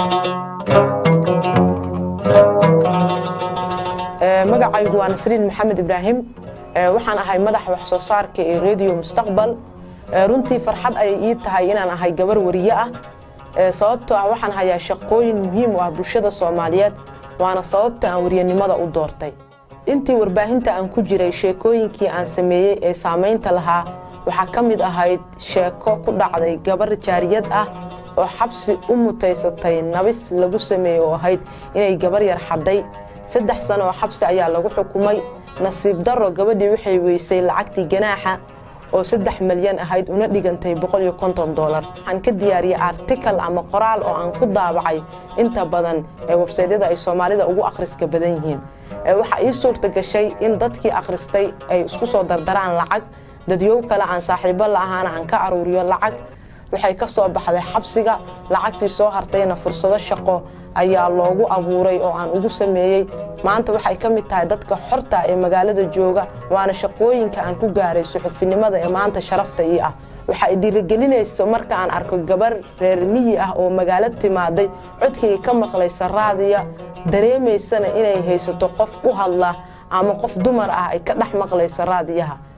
magacaygu waa nasriin maxamed ibraahim waxaan ahay madaxa wax soo saarka ee rediyo mustaqbal runtii farxad ayay ii tahay inaan ahay gabar wariye ah sababtoo ah waxaan hayaa shaqooyin muhiim u ah bulshada soomaaliyeed waana sababta aan wariyanimada u doortay intii warbaahinta aan ku jiray sheekooyinkii aan sameeyey ee saamaynta lahaa waxaa ka mid ahayd sheeko ku dhacday gabar jaariyad ah oo xabsi u mutaysatay nabis lagu sameeyey oo ahayd inay gabar yar xadday saddex sano oo xabsi ayaa lagu xukumay nasiib darro gabadhii waxay weysay lacagtii ganaaxa oo saddex malyan ahayd una dhigantay boqol iyo konton dolar waxaan ka diyaariyey artikal ama qoraal oo aan ku daabacay inta badan ee websaydyada ay soomaalida ugu akhriska badan yihiin waxaa ii suurta gashay in dadkii akhristay ay isku soo dardaraan lacag dadyow kale aan saaxiibo la'ahaana aan ka aruuriyo lacag waxay ka soo baxday xabsiga lacagtii soo hartayna fursado shaqo ayaa loogu abuuray oo aan ugu sameeyey maanta waxay ka mid tahay dadka xorta ee magaalada jooga waana shaqooyinka aan ku gaaray suxufinimada ee maanta sharafta ii ah waxa ay dhiirigelinaysa marka aan arko gabar reer miyi ah oo magaalo timaaday codkayga ka maqlaysa raadiya dareemaysana inay haysato qof u hadla ama qof dumar ah ay ka dhex maqlaysa raadiyaha